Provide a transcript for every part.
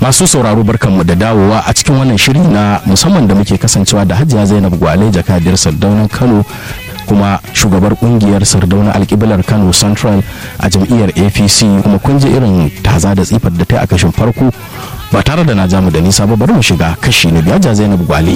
masu sauraro barkanmu da dawowa a cikin wannan shiri na musamman da muke kasancewa da hajiya zainab gwale jakadiyar sardaunan kano kuma shugabar kungiyar sardauna alkiblar kano central a jam'iyyar apc kuma kun ji irin taza da tsifar da ta yi a kashin farko ba tare da na jamu da nisa ba bari mu shiga kashi na biya zainab gwale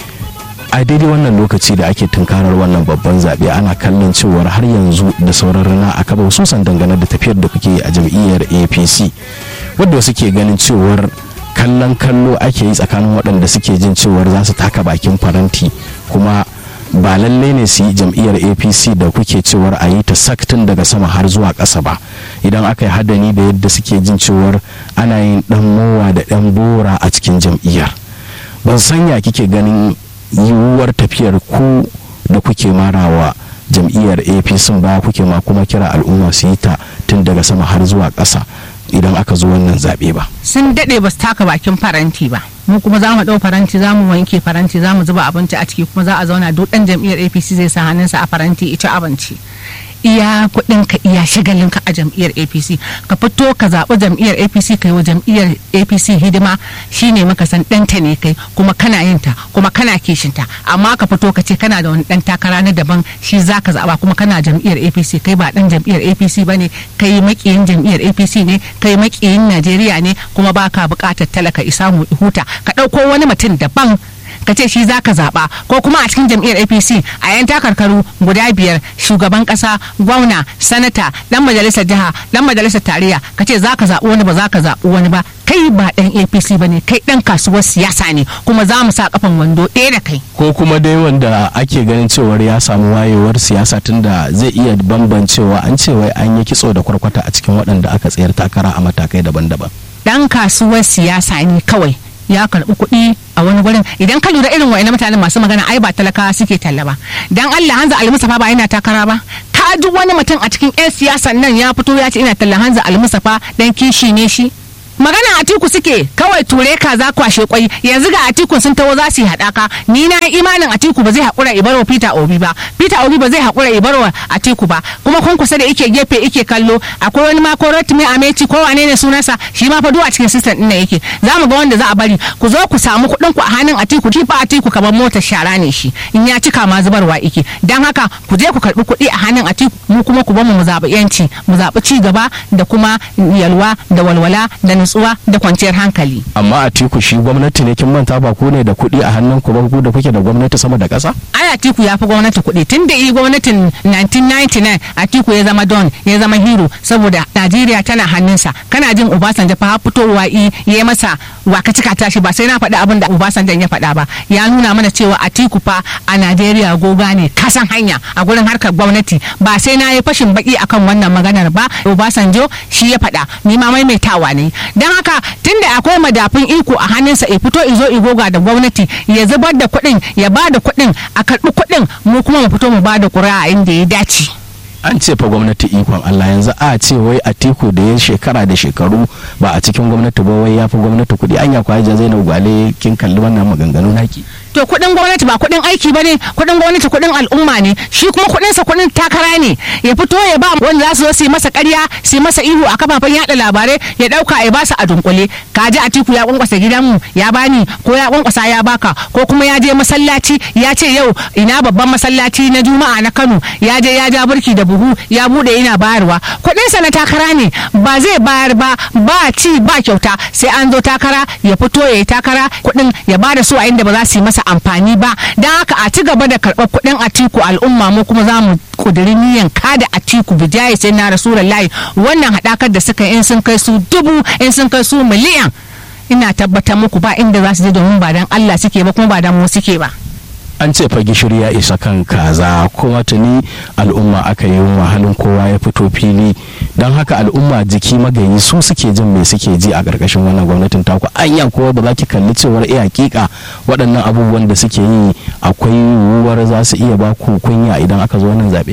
a daidai wannan lokaci da ake tunkarar wannan babban zaɓe ana kallon cewar har yanzu da sauran rana a kaba hususan dangane da tafiyar da kuke a jam'iyyar apc wadda suke ganin cewar kallon kallo ake yi tsakanin waɗanda suke jin cewar za su taka bakin faranti kuma ba lallai ne su yi jam'iyyar apc da kuke cewar a yi ta saktin daga sama har zuwa ƙasa ba idan aka yi hadani da yadda suke jin cewar ana yin ɗan mowa da ɗan bora a cikin jam'iyyar ban sanya kike ganin yiwuwar tafiyar ku da kuke marawa jam'iyyar apc ba kuke ma kuma kira al'umma su yi ta tun daga sama har zuwa ƙasa idan aka zo wannan zaɓe ba sun daɗe ba su taka bakin faranti ba mu kuma za mu ɗau faranti za mu wanke faranti za mu zuba abinci a ciki kuma za a zauna duk ɗan jam'iyyar apc zai sa hannunsa a faranti ita abinci iya kuɗin ka iya shagalin ka a jam'iyyar apc ka fito ka zaɓi jam'iyyar apc kai wa jam'iyyar apc hidima shine maka san ɗanta ne kai kuma kana yin ta kuma kana kishin ta amma ka fito ka ce kana da wani ɗan takara na daban shi za ka zaɓa kuma kana jam'iyyar apc kai ba ɗan jam'iyyar apc ba ne kai maƙiyin jam'iyyar apc ne kai maƙiyin najeriya ne kuma baka buƙatar talaka isa mu huta ka ɗauko wani mutum daban ka ce shi zaka zaba ko kuma a cikin jam'iyyar apc a yan takarkaru guda biyar shugaban kasa gwamna sanata dan majalisar jiha dan majalisar tarayya ka ce zaka zaɓi wani ba zaka zaɓi wani ba kai ba dan apc ba ne kai dan kasuwar siyasa ne kuma za mu sa kafan wando ɗaya da kai ko kuma dai wanda ake ganin cewar ya samu wayewar siyasa tunda zai iya bambancewa an ce wai an yi kitso da kwarkwata a cikin waɗanda aka tsayar takara a matakai daban-daban dan kasuwar siyasa ne kawai ya karɓi kuɗi a wani gurin idan ka lura irin wa'ina mutanen masu magana ai ba talakawa suke talla ba dan Allah Hanza Almusafa ba yana takara ba ka ji wani mutum a cikin 'yan siyasan nan ya fito ya ce ina talla Hanza Almusafa dan kishi ne shi magana atiku suke kawai ture ka za kwashe kwai yanzu ga atiku sun taho za su yi haɗaka ni na imanin atiku ba zai haƙura ibaro peter obi ba peter obi ba zai haƙura ibaro atiku ba kuma kun kusa da ike gefe ike kallo akwai wani ma ko rotimi ameci ko wane ne sunansa shi ma fa a cikin system ɗin yake za mu ga wanda za a bari ku zo ku samu kuɗin ku a hannun atiku ki fa atiku kamar motar shara ne shi in ya cika ma zubarwa ike dan haka ku je ku karɓi kuɗi a hannun atiku mu kuma ku bamu mu zaɓi yanci mu zaɓi ci gaba da kuma yalwa da walwala da nutsuwa da kwanciyar hankali. amma a tiku shi gwamnati ne kin manta ba ku ne da kuɗi a hannun ku ba ku da kuke da gwamnati sama da ƙasa ai atiku ya fi gwamnati kuɗi tun da yi gwamnatin 1999 atiku ya zama don ya zama hero saboda najeriya tana hannunsa kana jin obasanjo fa har fitowa yi ya masa waka cika tashi ba sai na faɗi abin da obasanjo ya faɗa ba ya nuna mana cewa atiku fa a najeriya goga ne kasan hanya a gurin harkar gwamnati ba sai na yi fashin baki akan wannan maganar ba obasanjo shi ya faɗa ni ma maimaitawa ne don haka tunda akwai madafin iko a hannunsa ya fito izo igoga da gwamnati ya zubar da kuɗin ya ba da kuɗin a karɓi kuɗin mu kuma mu fito mu ba da ƙuri'a inda ya dace. an ce fa gwamnati ikon Allah yanzu a ce wai a tiku da ya shekara da shekaru ba a cikin gwamnati ba wai ya fi gwamnati kuɗi an ya kwaja zainab gwale kin kalli wannan maganganu naki to kuɗin gwamnati ba kuɗin aiki ba ne kuɗin gwamnati kuɗin al'umma ne shi kuma kuɗin sa kuɗin takara ne ya fito ya ba wanda za su zo su yi masa ƙarya su yi masa ihu a kafafen yaɗa labarai ya ɗauka ya ba su a dunkule ka ji a tiku ya kwankwasa gidanmu ya bani ko ya kwankwasa ya baka ko kuma ya je masallaci ya ce yau ina babban masallaci na juma'a na kano ya je ya ja burki da buhu ya bude yana bayarwa kuɗin sa na takara ne ba zai bayar ba ba ci ba kyauta sai an zo takara ya fito ya yi takara kuɗin ya bada su a inda ba za su yi masa amfani ba don haka a ci gaba da karɓar kuɗin atiku al'umma mu kuma za mu ƙudiri niyan kada atiku bijaye sai na rasulullahi wannan haɗakar da suka in sun kai su dubu in sun kai su miliyan ina tabbatar muku ba inda za su je domin ba dan Allah suke ba kuma ba dan mu suke ba an ce fa gishiri ya isa kan kaza kuma tuni al'umma aka yi wahalin kowa ya fito fili don haka al'umma jiki magayi su suke jin me suke ji a ƙarƙashin wannan gwamnatin taku anya kowa ba za ki kalli cewar iya hakika waɗannan abubuwan da suke yi akwai yiwuwar za su iya ba ku kunya idan aka zo wannan zaɓe ba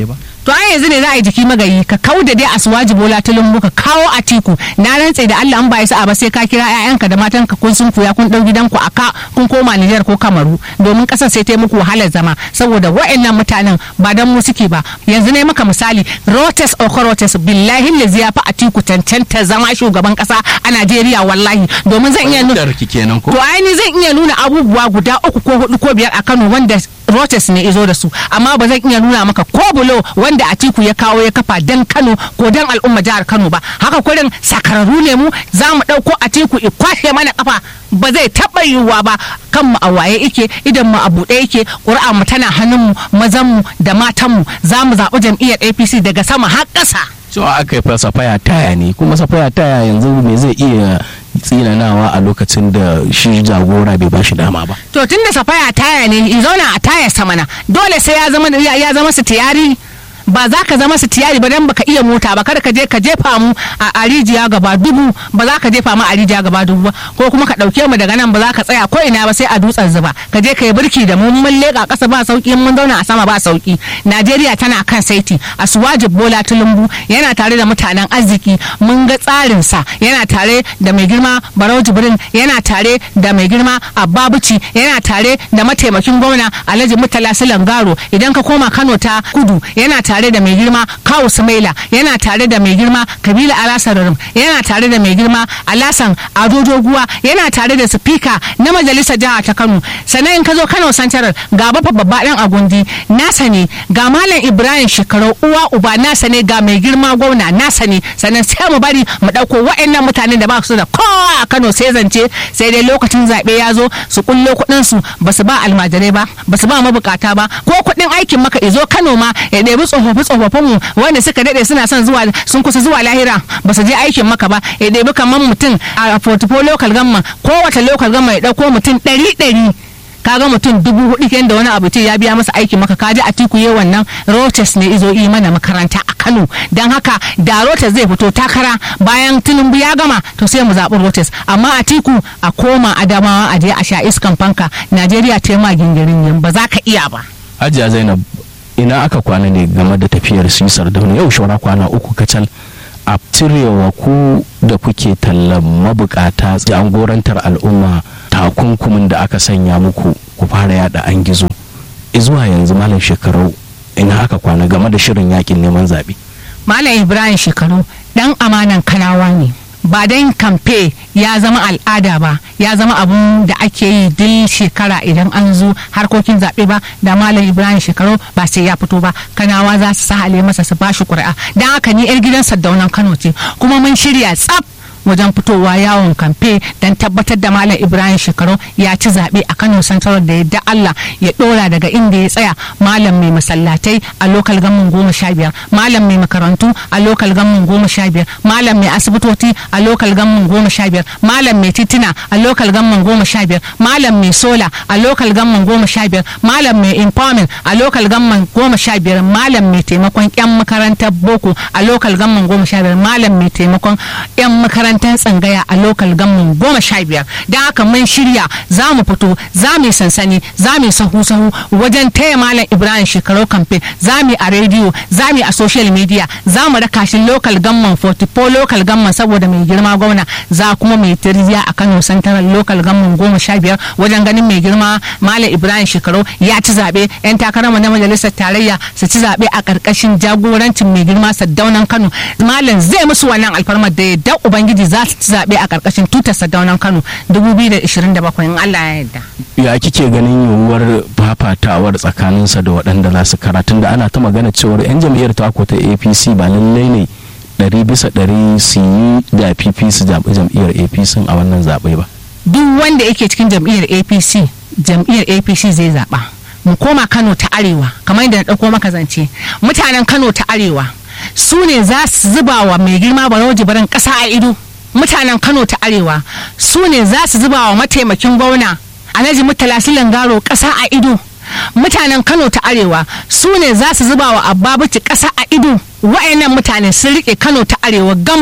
to ai yanzu ne za a yi jiki magayi ka kau da dai asuwaji bola tulumbu ka kawo a tiku na rantse da Allah an ba sa ba sai ka kira ƴaƴanka da matanka kun sun kuya kun dau gidanku a ka kun koma Nijar ko Kamaru domin kasar sai ta muku wahalar zama saboda wa'annan mutanen ba dan mu suke ba yanzu ne maka misali Rotes Okorotes billahi lazi ya fa a tiku cancanta zama shugaban kasa a Najeriya wallahi domin zan iya nuna kenan ko to ai ni zan iya nuna abubuwa guda uku ko hudu ko biyar a Kano wanda Rotes ne izo da su amma ba zan iya nuna maka ko bulo wanda Atiku ya kawo ya kafa dan Kano ko dan al'umma jihar Kano ba haka kurin sakararru ne mu za mu ɗauko Atiku i kwashe mana kafa ba zai taɓa yiwuwa ba kan mu a waye yake idan mu a buɗe yake ƙuri'a mu tana hannun mu mazan mu da matan mu za mu zaɓi jam'iyyar APC daga sama har ƙasa cewa aka yi fa safaya taya ne kuma safaya taya yanzu me zai iya tsinanawa a lokacin da shi jagora bai ba shi dama ba to tun da safaya taya ne i zauna a taya samana dole sai ya zama ya zama su tiyari ba za ka zama su tiyari ba dan baka iya mota ba kada ka je ka jefa mu a rijiya gaba dubu ba za ka jefa mu a rijiya gaba dubu ba ko kuma ka dauke mu daga nan ba za ka tsaya ko ina ba sai a dutsen zuba ka je ka yi birki da mu mun leka kasa ba sauki mun zauna a sama ba sauki Najeriya tana kan saiti Asuwaji Bola Tulumbu yana tare da mutanen arziki mun ga tsarin sa yana tare da mai girma Barau Jibrin yana tare da mai girma Abba Buci yana tare da mataimakin gwamna Alhaji Murtala Silangaro idan ka koma Kano ta kudu yana tare tare da mai girma kawu sumaila yana tare da mai girma kabila alasarurum yana tare da mai girma alasan ado doguwa yana tare da sifika na majalisar jiha ta kano sannan in ka zo kano santarar ga bafa babba dan agundi nasa ne ga malam ibrahim shekaru uwa uba nasa ne ga mai girma gwamna nasa ne sannan sai mu bari mu dauko wa'annan mutanen da ba su da kowa a kano sai zance sai dai lokacin zaɓe ya zo su kullo kuɗin su ba su ba almajirai ba ba su ba mabukata ba ko kuɗin aikin maka izo kano ma ya ɗebi tsofaffi tsofaffin mu wanda suka daɗe suna son zuwa sun kusa zuwa lahira ba su je aikin maka ba ya ɗebi kamar mutum a portfolio local gamma kowace local gamma ya ɗauko mutum ɗari ɗari kaga mutum dubu hudu kenan da wani abu ce ya biya masa aikin maka kaji a tiku ye wannan rotes ne izo yi mana makaranta a kano don haka da rotes zai fito takara bayan tinubu ya gama to sai mu zaɓi rotes amma a tiku a koma adamawa a je a sha iskan fanka najeriya ta ma gingirin yan ba za ka iya ba hajiya zainab ina aka kwana ne game da tafiyar sisar da yau shawara kwana uku kacal a cirewa ku da kuke tallan mabukata jagorantar al'umma takunkumin da aka sanya muku ku fara yada an gizo zuwa yanzu malam shekaru ina aka kwana game da shirin yakin neman zaɓe. malam ibrahim shekaru dan amanan kanawa ne ba dan kamfe ya zama al'ada ba ya zama abun da ake yi duk shekara idan an zo harkokin zaɓe ba da malam ibrahim shekaru ba sai ya fito ba kanawa za su sahale masa su bashi ƙuri'a don haka ni 'yar gidan sardaunan kano ce kuma mun shirya tsaf wajen fitowa yawon kamfe don tabbatar da malam ibrahim shekaru ya ci zaɓe a kano central da yadda allah ya ɗora daga inda ya tsaya malam mai masallatai a lokal gamman goma sha biyar malam mai makarantu a lokal gamman goma sha biyar malam mai asibitoci a lokal gamman goma sha biyar malam mai titina a lokal gamman goma sha biyar malam mai sola a lokal gamman goma sha biyar malam mai empowerment a lokal gamman goma sha biyar malam mai taimakon yan makarantar boko a lokal gamman goma sha biyar malam mai taimakon yan makarantar makarantar tsangaya a lokal gamman goma sha biyar don haka mun shirya za mu fito za mu yi sansani za mu yi sahu sahu wajen taya malam ibrahim shekaru kamfe za mu yi a rediyo za mu yi a social media za mu raka shi lokal gamman 44 lokal gamman saboda mai girma gwamna za kuma mai tirziya a kano central lokal gamman goma sha biyar wajen ganin mai girma malam ibrahim shekaru ya ci zaɓe yan takararmu na majalisar tarayya su ci zaɓe a ƙarƙashin jagorancin mai girma saddaunan kano malam zai musu wannan alfarmar da ya da ubangiji za su ci zaɓe a ƙarƙashin tutar sadaunan kano 2027 in allah ya yarda ya kike ganin yiwuwar fafatawar tsakaninsa da waɗanda za su karatun da ana ta magana cewar 'yan jam'iyyar tako ta apc ba lallai ne ɗari bisa ɗari su yi da pp su zaɓi jam'iyyar apc a wannan zaɓe ba duk wanda yake cikin jam'iyyar apc jam'iyyar apc zai zaɓa mu koma kano ta arewa kamar yadda na ɗauko maka zance mutanen kano ta arewa su ne za su zuba wa mai girma barau jibirin ƙasa a ido mutanen kano ta arewa su ne za su zuba wa mataimakin gwamna alhaji murtala silangaro ƙasa a ido mutanen kano ta arewa su ne za su zuba wa ababuci ƙasa a ido wa'annan mutane sun riƙe kano ta arewa gam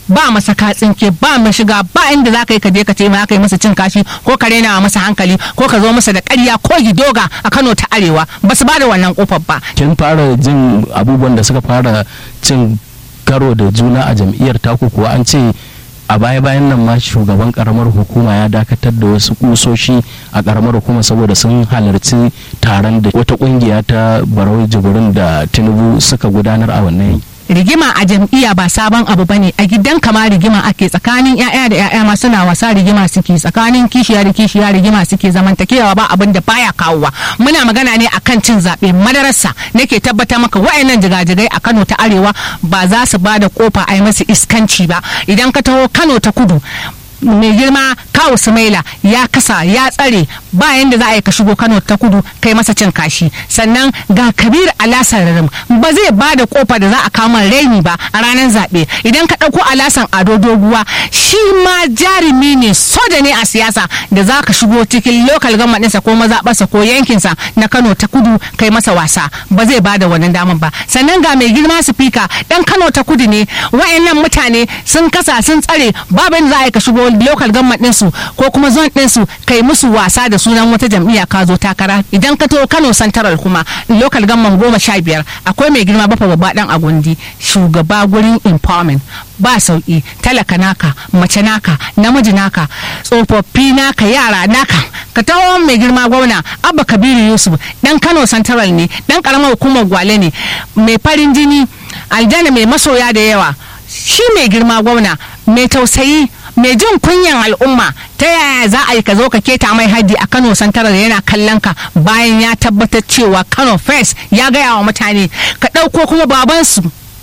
ba masa katsinke ba mu shiga ba inda za ka yi ka je ka ce ma ka yi masa cin kashi ko ka rena masa hankali ko ka zo masa da ƙarya ko gidoga a Kano ta Arewa ba su ba da wannan kofar ba kin fara jin abubuwan da suka fara cin karo da juna a jam'iyyar taku kuwa an ce a baya bayan nan ma shugaban karamar hukuma ya dakatar da wasu kusoshi a karamar hukuma saboda sun halarci taron da wata kungiya ta barau jibirin da tinubu suka gudanar a wannan rigima a jam'iyya ba sabon abu bane a gidan kama rigima ake tsakanin yaya da yaya ma suna wasa rigima suke tsakanin kishiya da kishiya rigima suke zamantakewa ba abin da baya kawowa muna magana ne akan cin zaɓe madarasa nake tabbatar maka wa'annan jigajigai a Kano ta Arewa ba za su ba da kofa a yi masu iskanci ba idan ka taho Kano ta Kudu mai girma kawu sumaila ya kasa ya tsare ba yanda za a yi ka shigo kano ta kudu kai masa cin kashi sannan ga kabir alasar rarim ba zai ba da kofa da za a kama raini ba a ranar zaɓe idan ka ɗauko alasan ado doguwa shi ma jarumi ne soja ne a siyasa da za ka shigo cikin lokal ɗinsa ko mazaɓarsa ko yankinsa na kano ta kudu kai masa wasa ba zai ba da wannan damar ba sannan ga mai girma sifika ɗan kano ta kudu ne wa'annan mutane sun kasa sun tsare babu yadda za a yi ka shigo local government ɗinsu ko kuma zone ɗinsu kai musu wasa da sunan wata jam'iyya ka zo takara idan ka to Kano Central kuma local government goma sha biyar akwai mai girma bafa babba dan agundi shugaba gurin empowerment ba sauki talaka naka mace naka namiji naka tsofaffi naka yara naka ka taho mai girma gwamna abba kabiru yusuf dan kano central ne dan karamar hukumar gwale ne mai farin jini aljanna mai masoya da yawa shi mai girma gwamna mai tausayi mai jin kunyan al'umma ta yaya za a yi ka zo ka keta mai haddi a kano santarar yana kallon ka bayan ya tabbatar cewa kano first ya gaya wa mutane ka ɗauko kuma babansu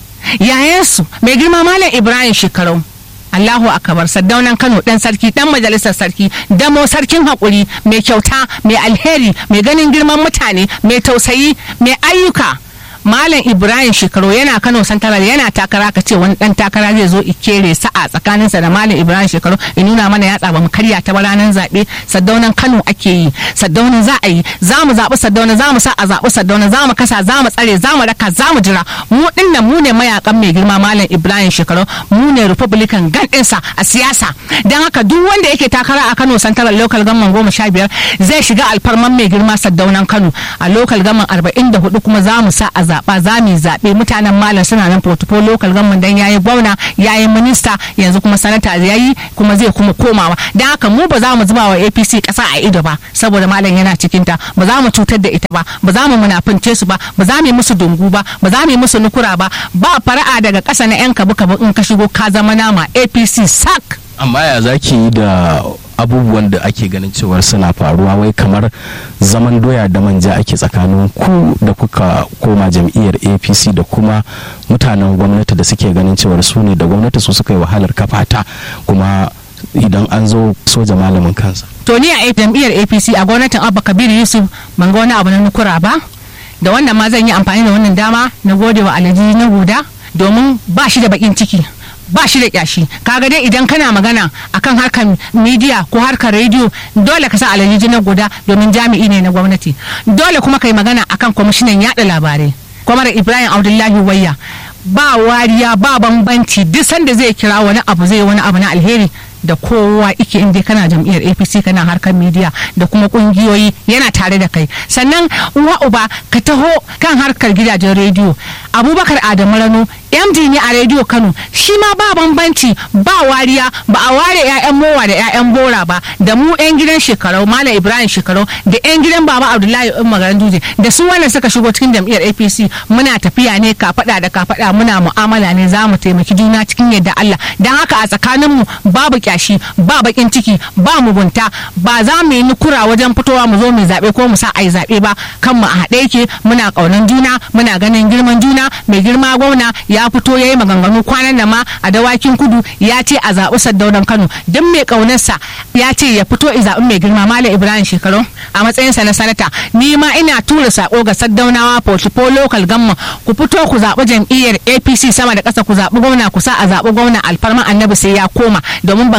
yayansu mai girma malam ibrahim shekarau Allahu akabar saddaunan Kano dan sarki dan majalisar sarki damo sarkin hakuri mai kyauta mai alheri mai ganin girman mutane mai tausayi mai ayyuka Malam Ibrahim Shekaru yana Kano Santaral yana takara ka ce wani dan takara zai zo ikere sa'a tsakaninsa da Malam Ibrahim Shekaru in nuna mana yatsa ba mu karya ta ranar zaɓe saddaunan Kano ake yi saddaunan za a yi za mu zaɓi saddaunan za mu sa a zaɓi saddaunan za mu kasa za mu tsare za mu raka za mu jira mu dinnan mu ne mayakan mai girma Malam Ibrahim Shekaru mu ne Republican gan ɗinsa a siyasa don haka duk wanda yake takara a Kano Santaral local government goma sha biyar zai shiga alfarman mai girma saddaunan Kano a local government arba'in da hudu kuma za mu sa a zaɓa za mu zaɓe mutanen malam suna nan protocol local government dan yayi gwamna yayi minista yanzu kuma sanata yayi kuma zai kuma komawa dan haka mu ba za mu zuba wa APC ƙasa a ido ba saboda malam yana cikin ta ba za mu cutar da ita ba ba za mu munafince su ba ba za mu yi musu dungu ba ba za mu yi musu nukura ba ba fara'a daga ƙasa na yan kabu kabu in ka shigo ka zama nama APC sak amma ya zaki yi da abubuwan da ake ganin cewar suna faruwa wai kamar zaman doya da manja ake tsakanin ku da kuka koma jam'iyyar apc da kuma mutanen gwamnati da suke ganin cewar su ne da gwamnati su suka yi wahalar kafata kuma idan an zo soja malamin kansa to ni a jam'iyyar apc a gwamnatin abba kabir yusuf ban ga wani abu na nukura ba da wannan ma zan yi amfani da wannan dama na gode wa alhaji na guda domin ba shi da bakin ciki ba shi da kyashi kaga dai idan kana magana akan harkar media ko harkar rediyo dole ka sa alhaji na guda domin jami'i ne na gwamnati dole kuma kai magana akan kwamishinan yada labarai kwamar ibrahim abdullahi wayya ba wariya ba bambanci duk sanda zai kira wani abu zai wani abu na alheri da kowa ike inda kana jam'iyyar apc kana harkar media da kuma kungiyoyi yana tare da kai sannan uwa uba ka taho kan harkar gidajen rediyo abubakar adamu rano md ne a rediyo kano shi ma ba bambanci ba wariya ba a ware 'ya'yan mowa da 'ya'yan bora ba da mu 'yan gidan shekarau malam ibrahim shekarau da 'yan gidan baba abdullahi umar duje da su wanda suka shigo cikin jam'iyyar apc muna tafiya ne kafada da kafada muna mu'amala ne za mu taimaki juna cikin yadda allah don haka a tsakaninmu babu kyashi ba bakin ciki ba mugunta ba za mu yi nukura wajen fitowa mu zo mu zaɓe ko mu sa a yi zaɓe ba kan mu a haɗe yake muna ƙaunan juna muna ganin girman juna mai girma gwamna ya fito ya yi maganganu kwanan da ma a dawakin kudu ya ce a zaɓi saddaunan kano duk mai ƙaunarsa ya ce ya fito i zaɓi mai girma malam ibrahim shekaru a matsayinsa na sanata ni ma ina tura sako ga saddaunawa portfolio local gamma ku fito ku zaɓi jam'iyyar apc sama da ƙasa ku zaɓi gwamna ku sa a zaɓi gwamna alfarma annabi sai ya koma domin ban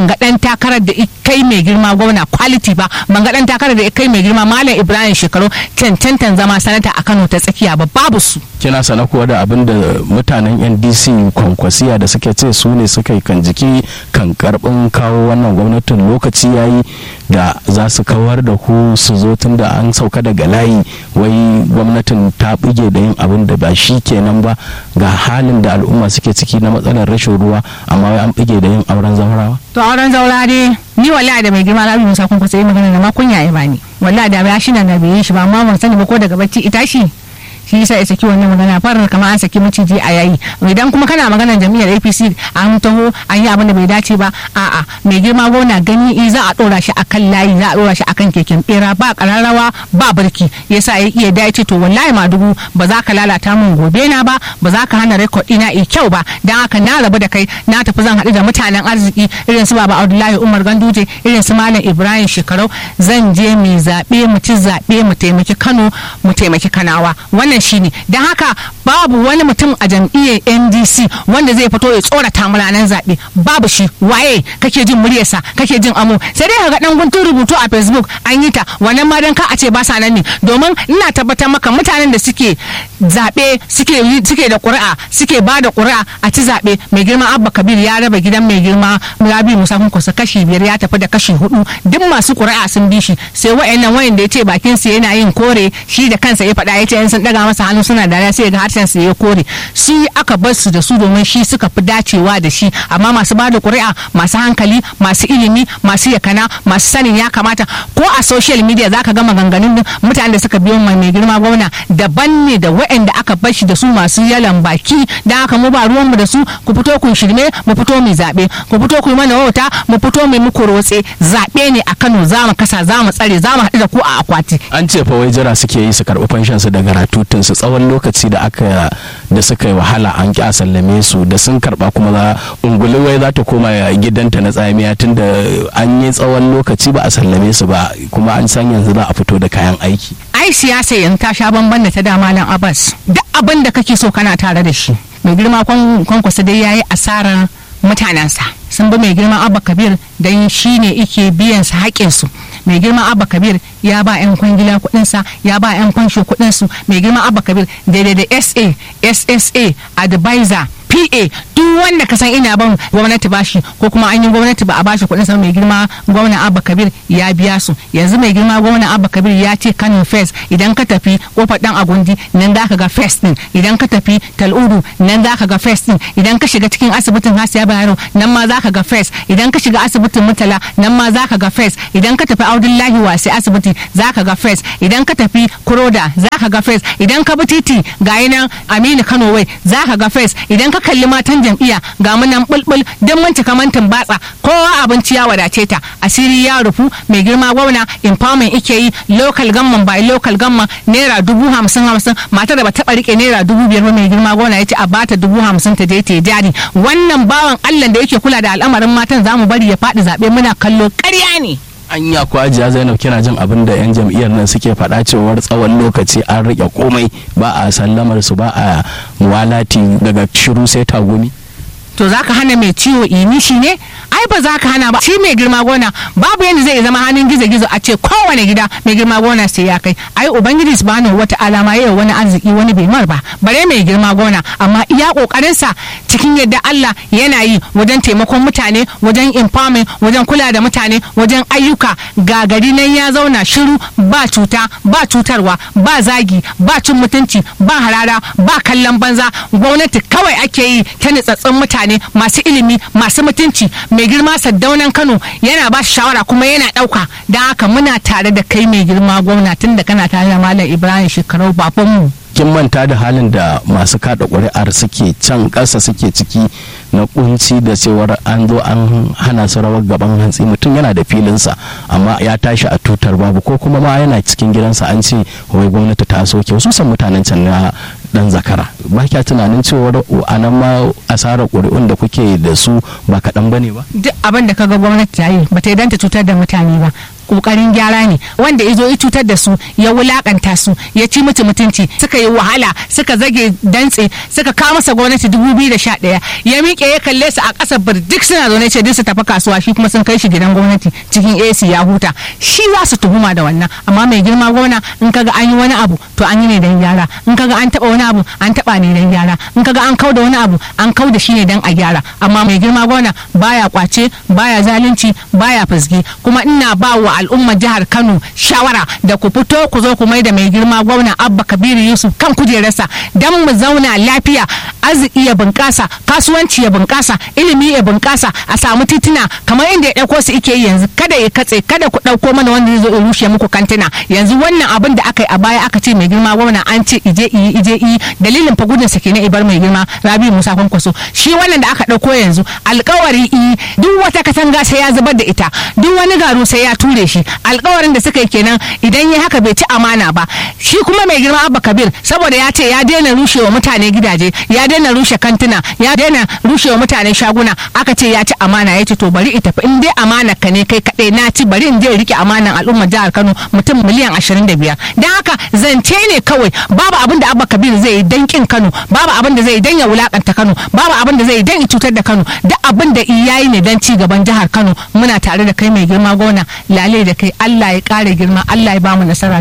ban ga dan takarar da kai mai girma gwamna quality ba ban ga dan takarar da kai mai girma malam ibrahim shekaru cancantan zama sanata a kano ta tsakiya ba babu su kina sana kuwa da abin da mutanen ndc kwankwasiya da suke ce su ne suka yi kan jiki kan karbin kawo wannan gwamnatin lokaci yayi da za su kawar da ku su zo tun da an sauka daga layi wai gwamnatin ta buge da yin abin da ba shi kenan ba ga halin da al'umma suke ciki na matsalar rashin ruwa amma wai an buge da yin auren zaurawa to auren zaura dai ni wallahi da mai girma rabi musa kun kusa yi magana da ma kunya ya bani wallahi da ya shi na da bai yi shi ba amma ban sani ba ko daga bacci ita shi shi yasa ya saki wannan magana farar kamar an saki maciji a yayi idan kuma kana maganar jami'ar apc an taho an yi abin da bai dace ba a'a mai girma gona gani i za a dora shi akan layi za a dora shi akan keken bera ba kararrawa ba birki yasa ya iya dace to wallahi madugu ba za ka lalata min gobe na ba ba za ka hana rekod ina i kyau ba dan haka na rabu da kai na tafi zan haɗu da mutanen arziki irin su baba abdullahi umar ganduje irin su malam ibrahim shekarau zan je mu zaɓe mu ci zaɓe mu taimaki kano mu taimaki kanawa wannan wannan shine don haka babu wani mutum a jam'iyyar ndc wanda zai fito ya tsorata mu ranar zaɓe babu shi waye kake jin muryarsa kake jin amo sai dai ga dan guntun rubutu a facebook an yi ta wannan ma dan ka a ce ba sa nan ne domin ina tabbatar maka mutanen da suke zaɓe suke suke da ƙuri'a suke ba da ƙuri'a a ci zaɓe mai girma abba kabir ya raba gidan mai girma rabi musa kunkusa kashi biyar ya tafi da kashi hudu duk masu ƙuri'a sun bi shi sai wa'annan wayan da ya ce bakin su yana yin kore shi da kansa ya faɗa ya ce yan sun daga masa hannu suna dariya sai ga harshen su ya kore shi aka bar su da su domin shi suka fi dacewa da shi amma masu bada ƙuri'a masu hankali masu ilimi masu yakana masu sanin ya kamata ko a social media zaka ga maganganun mutanen da suka biyo mai girma gwamna daban ne da waɗanda aka bar shi da su masu yalan baki dan haka mu ba ruwan mu da su ku fito ku shirme mu fito mu zabe ku fito ku yi mana wauta mu fito mu muku rotse zabe ne a Kano za mu kasa za mu tsare za mu haɗu da ku a akwati an ce fa wai jira suke yi su karɓi fanshan su daga ratutun su tsawon lokaci da aka da suka yi wahala an ƙi a sallame su da sun karɓa kuma za ungulu wai za ta koma gidanta na tsamiya tun da an yi tsawon lokaci ba a sallame su ba kuma an san yanzu za a fito da kayan aiki ai siyasa yanzu ta sha bamban da ta da malam abbas duk abin da kake so kana tare da shi mai girma kwankwasa dai yayi asarar mutanensa sun bi mai girma abba kabir don shi ne ike biyan su haƙinsu mai girma abba kabir ya ba 'yan kwangila kuɗinsa ya ba 'yan kwansho kuɗinsu mai girma abba kabir daidai da sa ssa advisor pa duk wanda ka san ina ban gwamnati bashi ko kuma an yi gwamnati ba a bashi kuɗin sa mai girma gwamna abba kabir ya biya su yanzu mai girma gwamna abba kabir ya ce kano first idan ka tafi kofar dan agundi nan za ka ga first din idan ka tafi tal'udu nan za ka ga first din idan ka shiga cikin asibitin hasiya bayero nan ma za ka ga first idan ka shiga asibitin mutala nan ma za ka ga first idan ka tafi audullahi wasi asibiti za ka ga first idan ka tafi kuroda za ka ga first idan ka bi titi ga nan aminu kano wai za ka ga first idan ka kalli matan jam'iyya ga mu nan bulbul don mun cika mantin batsa kowa abinci ya wadace ta asiri ya rufu mai girma gwamna empowerment ike yi local gamman by local gamman naira dubu hamsin hamsin matar da ba taɓa rike naira dubu biyar ba mai girma gwamna ya ce a bata dubu hamsin ta je ta jari wannan bawan allah da yake kula da al'amarin matan za mu bari ya faɗi zaɓe muna kallo ƙarya ne anya ko ajiya zainab kina jin abin da yan jam'iyyar nan suke faɗa cewar tsawon lokaci an rike komai ba a sallamar su ba a muwalati daga shiru sai tagumi to za ka hana mai ciwo ini shi ne ai ba za ka hana ba shi mai girma gona babu yadda zai zama hannun gizo gizo a ce kowane gida mai girma gona sai ya kai ai ubangiji subhanahu wata alama yau wani arziki wani bai mar ba bare mai girma gona amma iya kokarin sa cikin yadda Allah yana yi wajen taimakon mutane wajen empowerment wajen kula da mutane wajen ayyuka ga gari nan ya zauna shiru ba cuta ba cutarwa ba zagi ba cin mutunci ba harara ba kallon banza gwamnati kawai ake yi ta nitsatsin mutane mutane masu ilimi masu mutunci mai girma saddaunan kano yana ba shawara kuma yana dauka don haka muna tare da kai mai girma gwamna tun da kana tare da malam ibrahim shekarau babanmu kin manta da halin da masu kada ƙuri'ar suke can ƙasa suke ciki na kunci da cewar an zo an hana su rawar gaban hantsi mutum yana da filinsa amma ya tashi a tutar babu ko kuma ma yana cikin gidansa an ce wai gwamnati ta soke wasu san mutanen can na dan zakara ba kya tunanin cewar a nan ma asarar ƙuri'un da kuke da su ba kaɗan ba ne ba duk abin da kaga gwamnati ta yi ba ta yi ta cutar da mutane ba kokarin gyara ne wanda ya zo ya cutar da su ya wulakanta su ya ci mutu mutunci suka yi wahala suka zage dantse suka kawo masa gwamnati 2011 ya miƙe ya kalle su a ƙasar birdik suna zaune ce duk su tafi kasuwa shi kuma sun kai shi gidan gwamnati cikin AC ya huta shi za su tuhuma da wannan amma mai girma gwamna in kaga an yi wani abu to an yi ne dan gyara in kaga an taba wani abu an taba ne dan gyara in kaga an kauda wani abu an kauda shi ne dan a gyara amma mai girma gwamna baya kwace baya zalunci baya fasge kuma ina ba wa al'ummar jihar Kano shawara da ku fito ku zo ku mai da mai girma gwamna Abba Kabiru Yusuf kan kujerarsa dan mu zauna lafiya arziki ya bunƙasa kasuwanci ya bunƙasa ilimi ya bunƙasa a samu tituna kamar inda ya ɗauko su ike yi yanzu kada ya katse kada ku ɗauko mana wanda zai zo ya rushe muku kantina yanzu wannan abin da aka yi a baya aka ce mai girma gwamna an ce ije iyi ije iyi dalilin fa gudun sa kenan ibar mai girma Rabi Musa Kwankwaso shi wannan da aka ɗauko yanzu alƙawari iyi duk wata katanga sai ya zubar da ita duk wani garu sai ya ture shi alƙawarin da suka yi kenan idan ya haka bai ci amana ba shi kuma mai girma Abba Kabir saboda ya ce ya daina rushewa mutane gidaje ya daina rushe kantuna ya daina rushewa mutane shaguna aka ce ya ci amana ya ce to bari ita in dai amana ka ne kai kaɗai na ci bari in je rike amanan al'ummar jihar Kano mutum miliyan 25 dan haka zance ne kawai babu abin da Abba Kabir zai yi dan kin Kano babu abin da zai yi dan ya wulakanta Kano babu abin da zai yi dan ya cutar da Kano duk abin da yayi ne dan ci gaban jihar Kano muna tare da kai mai girma gona lale da kai Allah ya kare girma Allah ya bamu nasara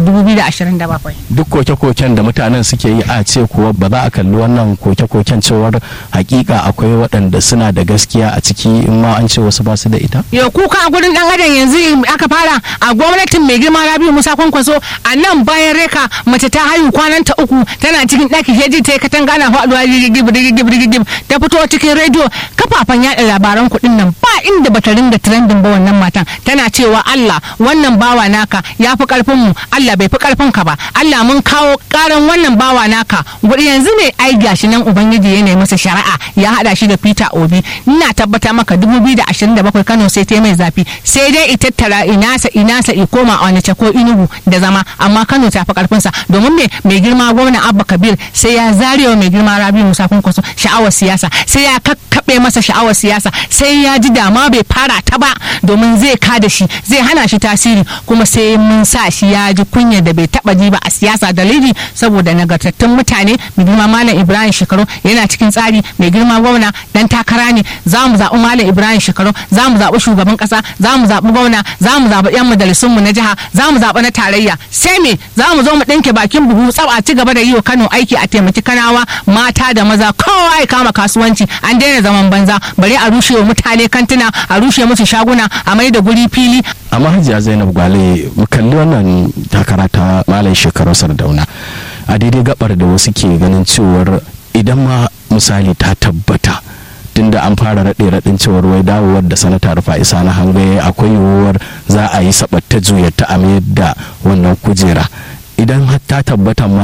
2027 duk koke-koken da mutanen suke yi a ce kuwa ba za a kalli wannan koke-koken cewar hakika akwai waɗanda suna da gaskiya a ciki in ma an ce wasu ba su da ita yau kuka a gurin dan adam yanzu aka fara a gwamnatin mai girma Rabiu Musa Kwankwaso a nan bayan reka mace ta haihu kwanan ta uku tana cikin ɗaki heji ta yi katanga na faɗuwa rigigib rigigib rigigib ta fito cikin rediyo kafafen yaɗa labaran kuɗin nan ba inda bata ringa trendin ba wannan matan tana cewa Allah wannan bawa naka ya fi karfin mu Allah bai fi karfin ka ba Allah mun kawo karan wannan bawa naka guri yanzu ne ai gashi nan ubangiji ya nemi masa shari'a ya hada shi da Peter Obi ina tabbata maka 2027 Kano sai ta mai zafi sai dai ita tara inasa inasa i koma a wani ko inugu da zama amma Kano ta fi karfin sa domin me mai girma gwamna Abba Kabir sai ya zarewa mai girma Rabi Musa Kwankwaso sha'awar siyasa sai ya kakkabe masa sha'awar siyasa sai ya ji dama bai fara ta ba domin zai kada shi zai hana shi tasiri kuma sai mun sa shi ya ji kunya da bai taba ji ba a siyasa dalili saboda nagartattun mutane mai girma malam ibrahim shekaru yana cikin tsari mai girma gwamna dan takara ne za mu zaɓi malam ibrahim shekaru za mu zaɓi shugaban ƙasa za mu zaɓi gwamna za mu zaɓi yan majalisunmu na jiha za mu zaɓi na tarayya sai me za mu zo mu ɗinke bakin buhu tsab a ci gaba da yi wa kano aiki a taimaki kanawa mata da maza kowa ya kama kasuwanci an daina zaman banza bari a rushe wa mutane kantuna a rushe musu shaguna a mai da guri fili amma hajiya zainab gwale mu kalli wannan takara ta malam shekaru sardauna a daidai gabar da wasu ke ganin cewar idan ma misali ta tabbata tunda an fara raɗe raɗin cewar wai dawowar da sanata rufa isa na hangaye akwai yiwuwar za a yi sabatta juyar ta a da wannan kujera idan ta tabbata ma